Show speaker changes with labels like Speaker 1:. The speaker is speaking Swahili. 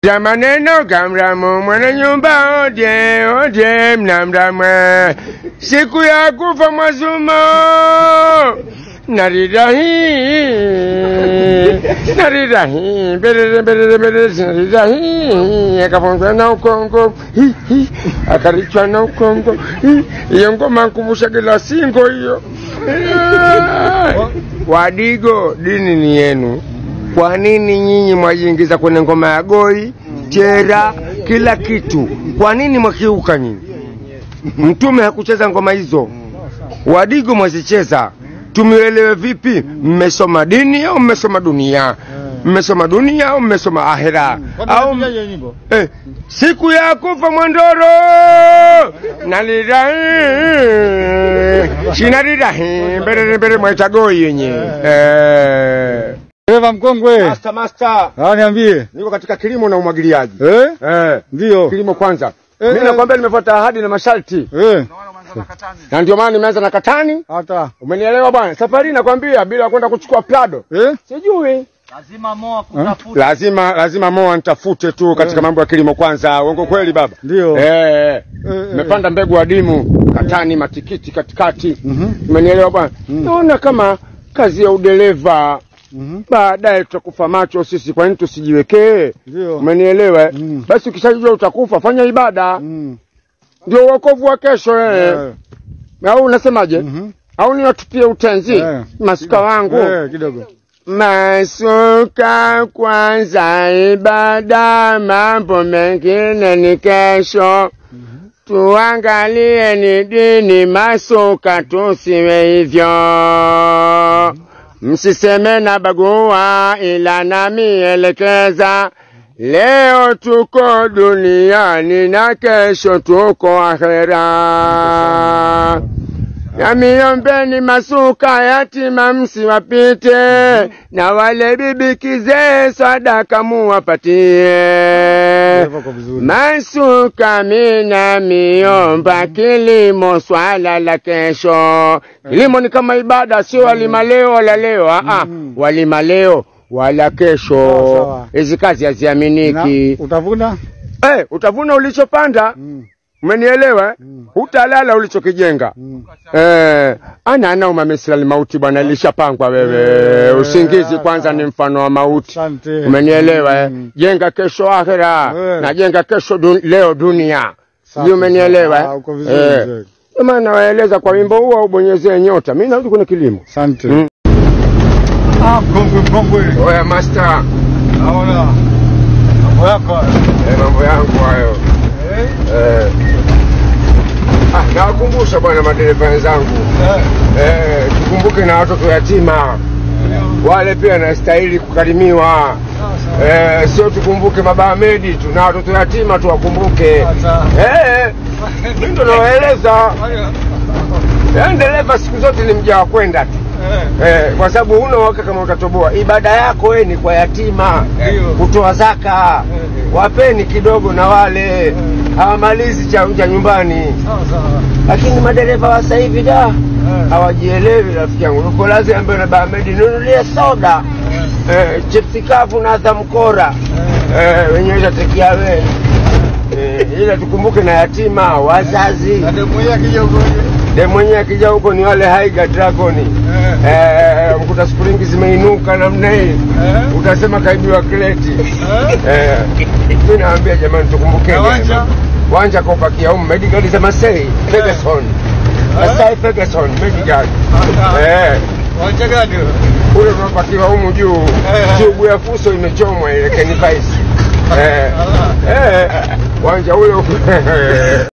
Speaker 1: za maneno kamramu mwana nyumba oje oje mnamramwe siku ya kufa mwazumo narirahi narirahi berere berere berere narirahi akafunzwa na ukongo hi hi akarichwa na ukongo hi iyo ngoma nkumbusha kila singo hiyo wadigo dini ni yenu kwa nini nyinyi mwajiingiza kwenye ngoma ya goi chera kila kitu kwa nini mwakiuka nyinyi mtume hakucheza ngoma hizo wadigo mwazicheza tumielewe vipi mmesoma dini au mmesoma dunia mmesoma dunia au mmesoma ahera au eh, siku ya kufa mwandoro nalirahi shinarirahi mbere mbere mwaitagoi yenye eh.
Speaker 2: Dereva mkongwe,
Speaker 1: Master, master.
Speaker 2: ah, niambie.
Speaker 1: Niko katika kilimo na umwagiliaji.
Speaker 2: Eh?
Speaker 1: Eh,
Speaker 2: Ndio.
Speaker 1: kilimo kwanza.
Speaker 2: Eh,
Speaker 1: Mimi
Speaker 2: eh.
Speaker 1: nakwambia nimefuata ahadi na masharti.
Speaker 2: Eh?
Speaker 1: Na ndio maana nimeanza na katani.
Speaker 2: Hata.
Speaker 1: Umenielewa bwana? Safari nakwambia bila kwenda kuchukua plado.
Speaker 2: Eh?
Speaker 1: Sijui.
Speaker 3: lazima moa kutafuta
Speaker 1: Lazima lazima moa nitafute tu katika
Speaker 2: Eh.
Speaker 1: mambo ya kilimo kwanza. Uongo kweli baba?
Speaker 2: Ndio.
Speaker 1: Eh.
Speaker 2: Eh,
Speaker 1: Nimepanda mbegu adimu, katani, matikiti katikati.
Speaker 2: Mhm.
Speaker 1: Umenielewa bwana? Naona kama kazi ya udereva
Speaker 2: Mhm.
Speaker 1: baadaye tutakufa macho sisi, kwa nini tusijiwekee?
Speaker 2: Ndio.
Speaker 1: Umenielewa? eh?
Speaker 2: Mm.
Speaker 1: Basi ukishajua utakufa, fanya ibada,
Speaker 2: Mm.
Speaker 1: ndio uokovu wa kesho eh.
Speaker 2: Eh.
Speaker 1: Au unasemaje?
Speaker 2: Mhm.
Speaker 1: Au niwatupie utenzi
Speaker 2: Eh.
Speaker 1: masuka wangu
Speaker 2: Eh, kidogo.
Speaker 1: masuka kwanza, ibada, mambo mengine ni kesho. Tuangalie ni dini, masuka tusiwe hivyo. Msiseme na bagua, ila namielekeza. Leo tuko duniani na kesho tuko akhera. Yamiombeni masuka yatima msiwapite, na wale bibi kizee sadaka muwapatie.
Speaker 2: Dereva kwa vizuri.
Speaker 1: Masuka mina miomba, kilimo swala la kesho. Kilimo ni kama ibada, sio walima leo wala leo. Aa,
Speaker 2: Mhm.
Speaker 1: walima leo wala
Speaker 2: Sawa,
Speaker 1: kesho.
Speaker 2: sawa.
Speaker 1: Hizi kazi haziaminiki.
Speaker 2: Na, utavuna?
Speaker 1: Eh, utavuna ulichopanda.
Speaker 2: Mm.
Speaker 1: Umenielewa? eh?
Speaker 2: Mm.
Speaker 1: Hutalala ulichokijenga.
Speaker 2: Mm.
Speaker 1: Eh, ana ana umamesila mauti bwana, ilishapangwa wewe.
Speaker 2: Eh,
Speaker 1: Usingizi kwanza ni mfano wa mauti.
Speaker 2: Asante.
Speaker 1: Umenielewa? eh?
Speaker 2: Mm.
Speaker 1: Jenga kesho akhera
Speaker 2: Eh.
Speaker 1: na jenga kesho dun, leo dunia.
Speaker 2: Safi,
Speaker 1: Sijui umenielewa?
Speaker 2: sawa.
Speaker 1: eh?
Speaker 2: Uko vizuri,
Speaker 1: Eh.
Speaker 2: mzee.
Speaker 1: Ndio maana nawaeleza kwa wimbo huo ubonyezee nyota. Mimi narudi kwenye kilimo.
Speaker 2: Asante.
Speaker 1: Mm.
Speaker 2: Ah, mkongwe mkongwe.
Speaker 1: Oya master,
Speaker 2: Naona. Mambo yako. haya.
Speaker 1: eh, mambo yangu hayo.
Speaker 2: Eh?
Speaker 1: Eh. Ah, nawakumbusha bwana madereva wenzangu.
Speaker 2: Eh.
Speaker 1: Eh, tukumbuke na watoto yatima. Wale pia wanastahili kukarimiwa. Eh, sio tukumbuke baba Ahmedi tu na watoto yatima tuwakumbuke.
Speaker 2: Sasa.
Speaker 1: Eh, mimi ndo nawaeleza. Yaani dereva siku zote ni mja wa kwenda tu.
Speaker 2: Eh.
Speaker 1: Eh, kwa sababu huna uhakika kama utatoboa. Ibada yako wewe ni kwa yatima,
Speaker 2: Ndio.
Speaker 1: kutoa zaka.
Speaker 2: Eh.
Speaker 1: Wapeni kidogo na wale hawamalizi cha, cha nyumbani.
Speaker 2: Sawa sawa.
Speaker 1: Lakini madereva wa sasa hivi da
Speaker 2: Eh.
Speaker 1: hawajielewi, rafiki yangu. Uko lazima ambaye na Bahamedi nunulie soda eh, chipsi kavu na dhamkora eh, wenyewe itatekia wewe eh, ila tukumbuke na yatima wazazi.
Speaker 2: Na demu yake akija huko.
Speaker 1: De mwenyewe akija huko ni wale Haiga Dragoni
Speaker 2: Eh.
Speaker 1: eh, mkuta springi zimeinuka namna hii
Speaker 2: Eh.
Speaker 1: utasema kaibiwa kreti
Speaker 2: Eh.
Speaker 1: eh, mi naambia jamani, tukumbukeni
Speaker 2: Na wanja?
Speaker 1: wanja kopakia umu medigadi za Masai Ferguson Masai Ferguson medigadi eh,
Speaker 2: Wacha gani?
Speaker 1: ule unapakiwa humu juu
Speaker 2: Eh.
Speaker 1: tubu ya fuso imechomwa ile kenifaisi eh,
Speaker 2: Allah.
Speaker 1: eh, wanja ule